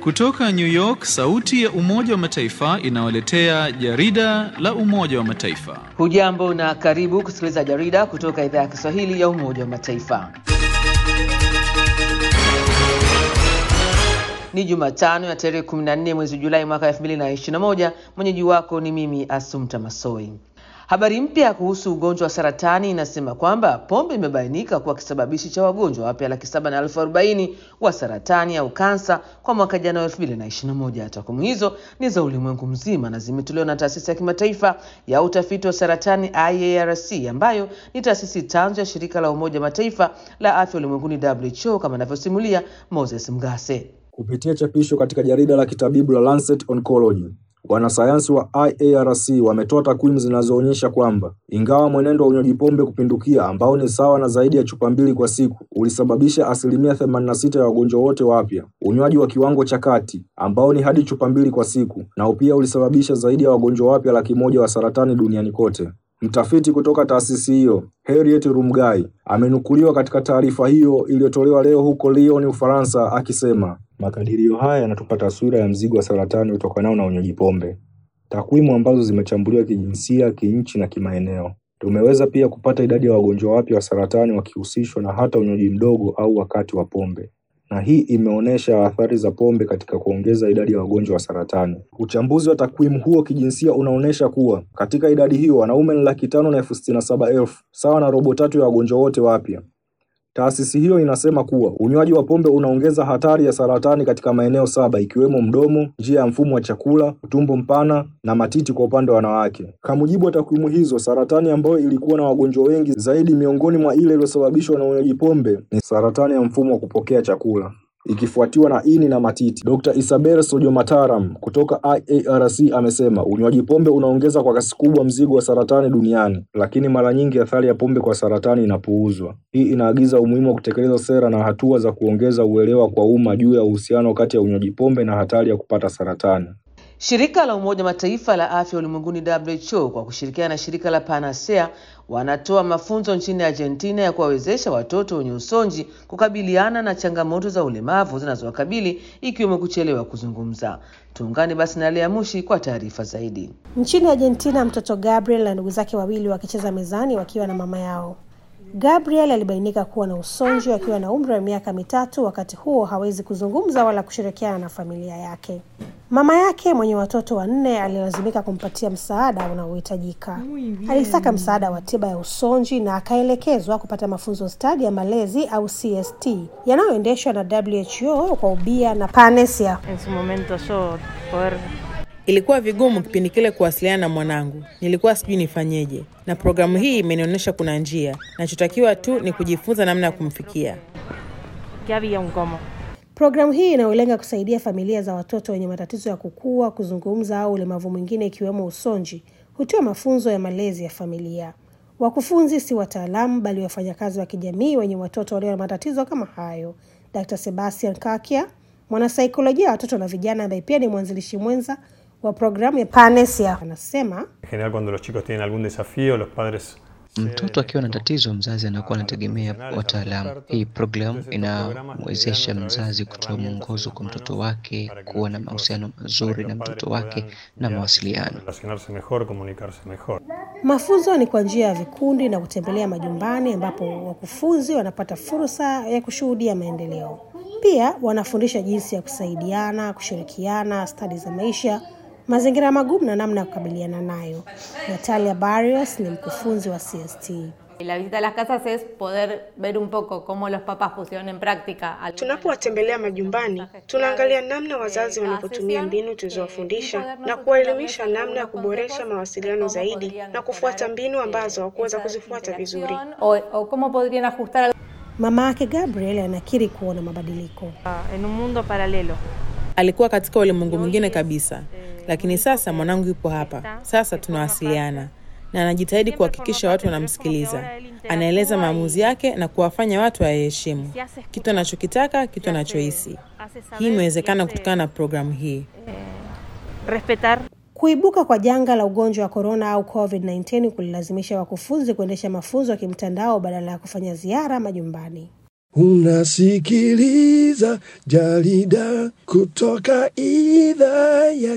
Kutoka New York, sauti ya Umoja wa Mataifa inawaletea jarida la Umoja wa Mataifa. Hujambo na karibu kusikiliza jarida kutoka idhaa ya Kiswahili ya Umoja wa Mataifa. Ni Jumatano ya tarehe 14 mwezi Julai mwaka 2021. Mwenyeji wako ni mimi Asumta Masoi. Habari mpya kuhusu ugonjwa wa saratani inasema kwamba pombe imebainika kuwa kisababishi cha wagonjwa wapya laki saba na elfu arobaini wa saratani au kansa kwa mwaka jana wa elfu mbili na ishirini na moja. Takwimu hizo ni za ulimwengu mzima na zimetolewa na taasisi ya kimataifa ya utafiti wa saratani IARC, ambayo ni taasisi tanzu ya shirika la Umoja Mataifa la afya ulimwenguni WHO, kama anavyosimulia Moses Mgase. Kupitia chapisho katika jarida la kitabibu la Lancet Oncology, wanasayansi wa IARC wametoa takwimu zinazoonyesha kwamba ingawa mwenendo wa unywaji pombe kupindukia ambao ni sawa na zaidi ya chupa mbili kwa siku ulisababisha asilimia 86 ya wagonjwa wote wapya, unywaji wa kiwango cha kati ambao ni hadi chupa mbili kwa siku nao pia ulisababisha zaidi ya wagonjwa wapya laki moja wa saratani duniani kote. Mtafiti kutoka taasisi hiyo Harriet Rumgai amenukuliwa katika taarifa hiyo iliyotolewa leo huko Lyon, Ufaransa, akisema makadirio haya yanatupa taswira ya mzigo wa saratani utokanao na unywaji pombe, takwimu ambazo zimechambuliwa kijinsia, kinchi na kimaeneo. Tumeweza pia kupata idadi ya wagonjwa wapya wa saratani wakihusishwa na hata unywaji mdogo au wakati wa pombe na hii imeonyesha athari za pombe katika kuongeza idadi ya wagonjwa wa saratani. Uchambuzi wa takwimu huo kijinsia unaonyesha kuwa katika idadi hiyo wanaume ni laki tano na elfu sitini na saba elfu sawa na robo tatu ya wagonjwa wote wapya. Taasisi hiyo inasema kuwa unywaji wa pombe unaongeza hatari ya saratani katika maeneo saba ikiwemo mdomo, njia ya mfumo wa chakula, utumbo mpana na matiti kwa upande wa wanawake. Kwa mujibu wa takwimu hizo, saratani ambayo ilikuwa na wagonjwa wengi zaidi miongoni mwa ile iliyosababishwa na unywaji pombe ni saratani ya mfumo wa kupokea chakula ikifuatiwa na ini na matiti. Dr. Isabel Sojomataram kutoka IARC amesema unywaji pombe unaongeza kwa kasi kubwa mzigo wa saratani duniani, lakini mara nyingi athari ya pombe kwa saratani inapuuzwa. Hii inaagiza umuhimu wa kutekeleza sera na hatua za kuongeza uelewa kwa umma juu ya uhusiano kati ya unywaji pombe na hatari ya kupata saratani. Shirika la Umoja Mataifa la afya ulimwenguni WHO kwa kushirikiana na shirika la Panacea wanatoa mafunzo nchini Argentina ya kuwawezesha watoto wenye usonji kukabiliana na changamoto za ulemavu zinazowakabili ikiwemo kuchelewa kuzungumza. Tuungane basi na Lea Mushi kwa taarifa zaidi. Nchini Argentina, mtoto Gabriel na ndugu zake wawili wakicheza mezani wakiwa na mama yao. Gabriel alibainika kuwa na usonji akiwa na umri wa miaka mitatu. Wakati huo hawezi kuzungumza wala kushirikiana na familia yake. Mama yake mwenye watoto wanne alilazimika kumpatia msaada unaohitajika. Alitaka msaada wa tiba ya usonji na akaelekezwa kupata mafunzo stadi ya malezi au CST yanayoendeshwa na WHO kwa ubia na Panacea. Ilikuwa vigumu kipindi kile kuwasiliana na mwanangu, nilikuwa sijui nifanyeje, na programu hii imenionyesha kuna njia. Nachotakiwa tu ni kujifunza namna ya kumfikia. Programu hii inayolenga kusaidia familia za watoto wenye matatizo ya kukua, kuzungumza au ulemavu mwingine ikiwemo usonji hutoa mafunzo ya malezi ya familia. Wakufunzi si wataalamu, bali wafanyakazi wa kijamii wenye watoto walio na matatizo kama hayo. Dr. Sebastian Kakia, mwanasaikolojia wa watoto na vijana, ambaye pia ni mwanzilishi mwenza wa programu ya Panacea, anasema Mtoto akiwa na tatizo, mzazi anakuwa anategemea wataalamu. Hii programu inamwezesha mzazi kutoa mwongozo kwa mtoto wake, kuwa na mahusiano mazuri na mtoto wake na mawasiliano. Mafunzo ni kwa njia ya vikundi na kutembelea majumbani, ambapo wakufunzi wanapata fursa ya kushuhudia maendeleo. Pia wanafundisha jinsi ya kusaidiana, kushirikiana, stadi za maisha mazingira magumu na namna ya kukabiliana nayo. Natalia Barrios ni mkufunzi wa CST. La visita a las casas es poder ver un poco cómo los papás pusieron en práctica. Tunapowatembelea majumbani, tunaangalia namna wazazi wanavyotumia mbinu tulizowafundisha na kuwaelimisha namna ya kuboresha mawasiliano zaidi na kufuata mbinu ambazo hawakuweza kuzifuata vizuri. O, o cómo podrían ajustar Mama yake Gabriel anakiri kuona mabadiliko. en un mundo paralelo. Alikuwa katika ulimwengu mwingine kabisa, lakini sasa mwanangu yupo hapa. Sasa tunawasiliana na anajitahidi kuhakikisha watu wanamsikiliza. Anaeleza maamuzi yake na kuwafanya watu wayaheshimu kitu anachokitaka, kitu anachohisi. Hii imewezekana kutokana na programu hii. Respetar Kuibuka kwa janga la ugonjwa wa korona au COVID-19 kulilazimisha wakufunzi kuendesha mafunzo ya kimtandao badala ya kufanya ziara majumbani. Unasikiliza jarida kutoka idhaa ya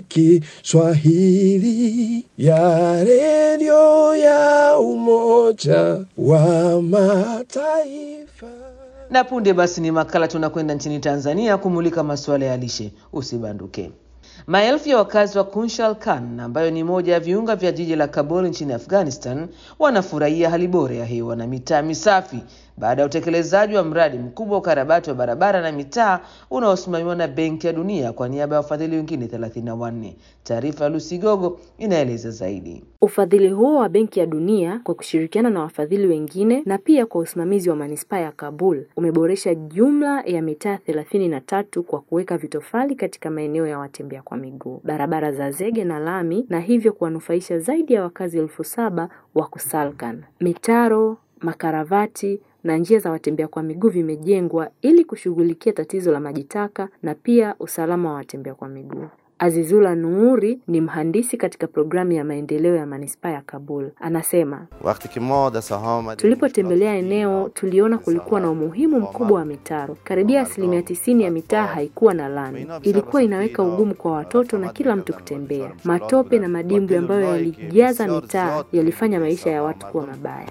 Kiswahili ya redio ya Umoja wa Mataifa. Na punde basi ni makala tunakwenda nchini Tanzania kumulika masuala ya lishe. Usibanduke. Maelfu ya wakazi wa Kunshal Khan ambayo ni moja ya viunga vya jiji la Kabul nchini Afghanistan wanafurahia hali bora ya hewa na mitaa misafi baada ya utekelezaji wa mradi mkubwa wa ukarabati wa barabara na mitaa unaosimamiwa na Benki ya Dunia kwa niaba ya wafadhili wengine 34. Taarifa ya Lucy Gogo inaeleza zaidi. Ufadhili huo wa Benki ya Dunia kwa kushirikiana na wafadhili wengine na pia kwa usimamizi wa manispaa ya Kabul umeboresha jumla ya mitaa thelathini na tatu kwa kuweka vitofali katika maeneo ya watembea kwa miguu, barabara za zege na lami, na hivyo kuwanufaisha zaidi ya wakazi elfu saba wa Kusalkan. Mitaro, makaravati na njia za watembea kwa miguu vimejengwa ili kushughulikia tatizo la maji taka na pia usalama wa watembea kwa miguu. Azizula Nuuri ni mhandisi katika programu ya maendeleo ya manispaa ya Kabul. Anasema, tulipotembelea eneo tuliona kulikuwa na umuhimu mkubwa wa mitaro. Karibia asilimia tisini ya mitaa haikuwa na lami, ilikuwa inaweka ugumu kwa watoto na kila mtu kutembea. Matope na madimbwi ambayo yalijaza mitaa yalifanya maisha ya watu kuwa mabaya.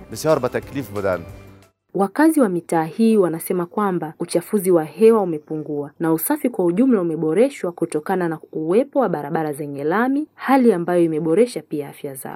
Wakazi wa mitaa hii wanasema kwamba uchafuzi wa hewa umepungua na usafi kwa ujumla umeboreshwa kutokana na uwepo wa barabara zenye lami, hali ambayo imeboresha pia afya zao.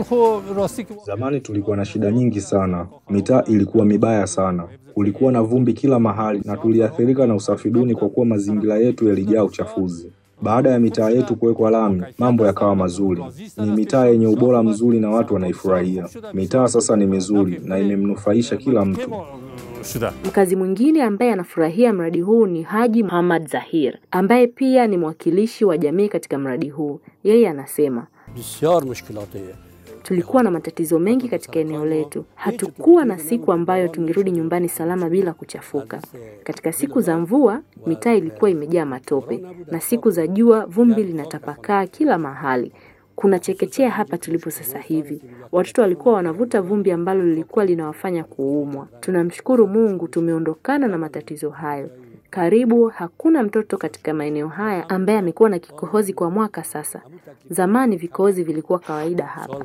Zamani tulikuwa na shida nyingi sana, mitaa ilikuwa mibaya sana, kulikuwa na vumbi kila mahali na tuliathirika na usafi duni kwa kuwa mazingira yetu yalijaa uchafuzi. Baada ya mitaa yetu kuwekwa lami, mambo yakawa mazuri. Ni mitaa yenye ubora mzuri na watu wanaifurahia. Mitaa sasa ni mizuri na imemnufaisha kila mtu. Mkazi mwingine ambaye anafurahia mradi huu ni Haji Muhammad Zahir ambaye pia ni mwakilishi wa jamii katika mradi huu. Yeye anasema Tulikuwa na matatizo mengi katika eneo letu. Hatukuwa na siku ambayo tungerudi nyumbani salama bila kuchafuka. Katika siku za mvua, mitaa ilikuwa imejaa matope, na siku za jua vumbi linatapakaa kila mahali. Kuna chekechea hapa tulipo sasa hivi. Watoto walikuwa wanavuta vumbi ambalo lilikuwa linawafanya kuumwa. Tunamshukuru Mungu tumeondokana na matatizo hayo. Karibu hakuna mtoto katika maeneo haya ambaye amekuwa na kikohozi kwa mwaka sasa. Zamani vikohozi vilikuwa kawaida hapa.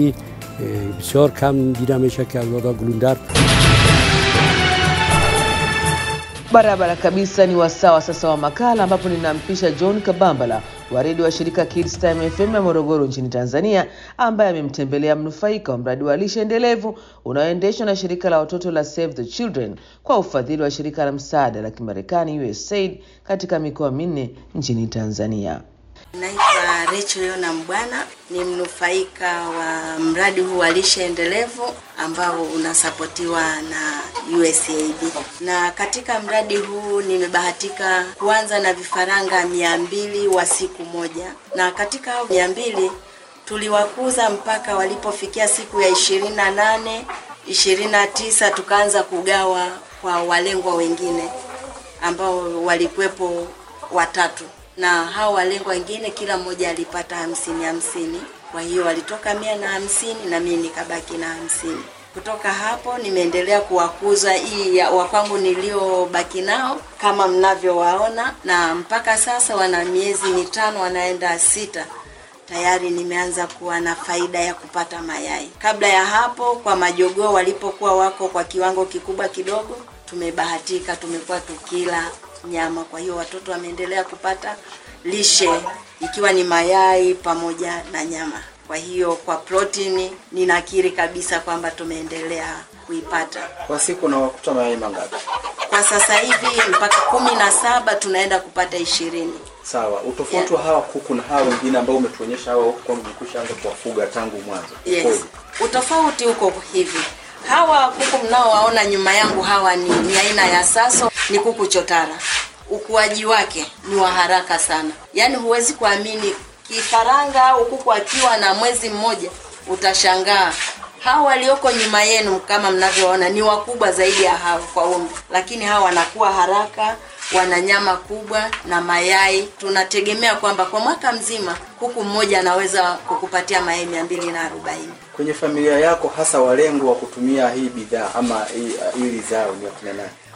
Barabara kabisa ni wasawa sasa wa makala ambapo ninampisha John Kabambala wa redio wa shirika Kids Time FM ya Morogoro nchini Tanzania ambaye amemtembelea mnufaika wa mradi wa lishe endelevu unaoendeshwa na shirika la watoto la Save the Children kwa ufadhili wa shirika la msaada la Kimarekani USAID katika mikoa minne nchini Tanzania. Naitwa Rachel Yona Mbwana, ni mnufaika wa mradi huu wa lishe endelevu ambao unasapotiwa na USAID. Na katika mradi huu nimebahatika kuanza na vifaranga mia mbili wa siku moja, na katika hao mia mbili tuliwakuza mpaka walipofikia siku ya ishirini na nane ishirini na tisa tukaanza kugawa kwa walengwa wengine ambao walikuwepo watatu na hao walengwa wengine kila mmoja alipata hamsini hamsini. Kwa hiyo walitoka mia na hamsini na mimi nikabaki na hamsini. Kutoka hapo nimeendelea kuwakuza hii ya wakwangu niliobaki nao kama mnavyowaona, na mpaka sasa wana miezi mitano wanaenda sita tayari nimeanza kuwa na faida ya kupata mayai. Kabla ya hapo, kwa majogoo walipokuwa wako kwa kiwango kikubwa kidogo, tumebahatika tumekuwa tukila nyama. Kwa hiyo watoto wameendelea kupata lishe ikiwa ni mayai pamoja na nyama. Kwa hiyo kwa protini ninakiri kabisa kwamba tumeendelea kuipata. Kwa siku na wakuta mayai mangapi? Kwa sasa hivi mpaka kumi na saba tunaenda kupata ishirini. Sawa. Utofauti wa hawa kuku na hawa wengine ambao umetuonyesha hawa huku kwamba mlikushaanza kuwafuga tangu mwanzo. Yes. Utofauti uko hivi. Hawa kuku mnaowaona nyuma yangu hawa ni, ni aina ya Saso, ni kuku chotara. Ukuaji wake ni wa haraka sana, yaani huwezi kuamini kifaranga au kuku akiwa na mwezi mmoja utashangaa. Hawa walioko nyuma yenu kama mnavyoona ni wakubwa zaidi ya hawa kwa umri, lakini hawa wanakuwa haraka, wana nyama kubwa na mayai. Tunategemea kwamba kwa mwaka mzima kuku mmoja anaweza kukupatia mayai mia mbili na arobaini. Kwenye familia yako hasa walengo wa kutumia hii bidhaa ama hii- hili zao ni wakina nani?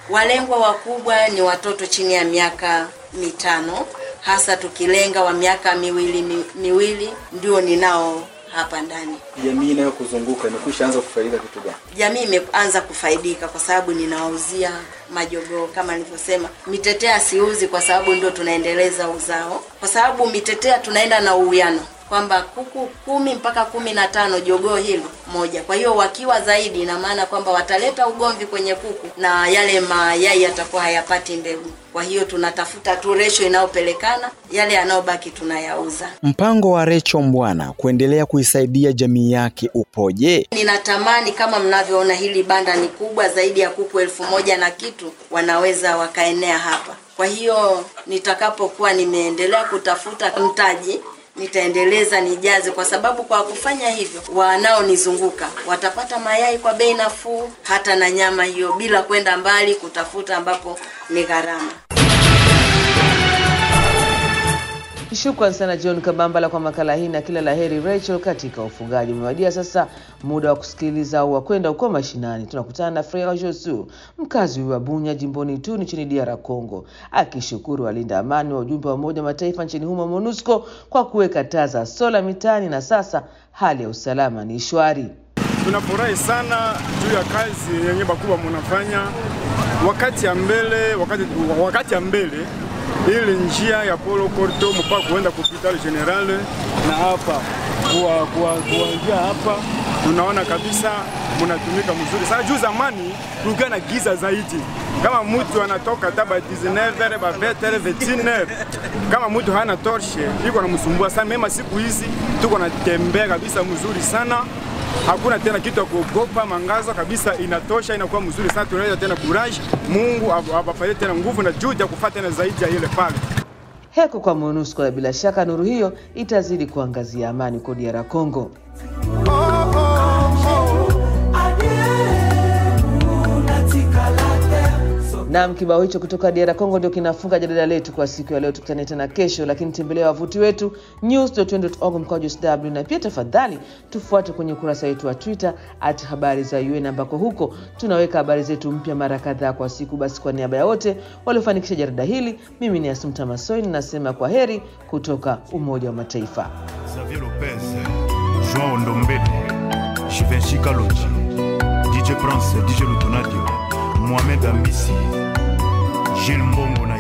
Walengwa wakubwa ni watoto chini ya miaka mitano, hasa tukilenga wa miaka miwili mi, miwili ndio ninao hapa ndani. Jamii inayokuzunguka imekwisha anza kufaidika kitu gani? Jamii imeanza kufaidika kwa sababu ninawauzia majogoo kama nilivyosema. Mitetea siuzi kwa sababu ndio tunaendeleza uzao, kwa sababu mitetea tunaenda na uwiano kwamba kuku kumi mpaka kumi na tano jogoo hilo moja. Kwa hiyo wakiwa zaidi, ina maana kwamba wataleta ugomvi kwenye kuku na yale mayai yatakuwa hayapati mbegu. Kwa hiyo tunatafuta tu ratio inayopelekana, yale yanayobaki tunayauza. Mpango wa Recho Mbwana kuendelea kuisaidia jamii yake upoje? Ninatamani kama mnavyoona, hili banda ni kubwa zaidi ya kuku elfu moja na kitu wanaweza wakaenea hapa. Kwa hiyo nitakapokuwa nimeendelea kutafuta mtaji nitaendeleza nijaze, kwa sababu kwa kufanya hivyo wanaonizunguka watapata mayai kwa bei nafuu, hata na nyama hiyo, bila kwenda mbali kutafuta ambapo ni gharama. Shukran sana John Kabambala kwa makala hii na kila laheri Rachel katika ufugaji. Umewadia sasa muda wa kusikiliza au wa kwenda huko mashinani. Tunakutana na Freya Josu, mkazi wa Bunya jimboni tu nchini DR Congo, akishukuru walinda amani wa ujumbe wa Umoja wa Mataifa nchini humo MONUSCO kwa kuweka taa za sola mitaani na sasa hali ya usalama ni shwari. Tunafurahi sana juu ya kazi yenye bakubwa munafanya wakati ya mbele, wakati, wakati ya mbele ili njia ya Polo Korto mpaka kuenda hospitali general na hapa kuwa, kuwa, kuanzia hapa tunaona kabisa mnatumika mzuri sana. Juu zamani kulikuwa na giza zaidi, kama mtu anatoka taba 19 ba 20 29 kama mtu hana torshe iko namsumbua sana. Mema siku hizi tuko natembea kabisa mzuri sana hakuna tena kitu ya kuogopa, mangazo kabisa inatosha, inakuwa mzuri sana. Tunaweza tena courage, Mungu awapatie tena nguvu na juhudi ya kufuata tena zaidi ya ile pale. Heko kwa MONUSCO na bila shaka nuru hiyo itazidi kuangazia amani kwa DR Congo. Naam, kibao hicho kutoka DR Congo ndio kinafunga jarida letu kwa siku ya leo. Tukutane tena kesho, lakini tembelea wavuti wetu news.org mkwaju sw, na pia tafadhali tufuate kwenye ukurasa wetu wa Twitter at habari za UN, ambako huko tunaweka habari zetu mpya mara kadhaa kwa siku. Basi kwa niaba ya wote waliofanikisha jarida hili, mimi ni Asumta Masoi ninasema kwa heri kutoka Umoja wa Mataifa. Xavier Lopez, Joao Ndombele, Givenchy Kalonji, DJ Prince, DJ Lutonadio, Mohamed Ambisi, Gilles Mbongo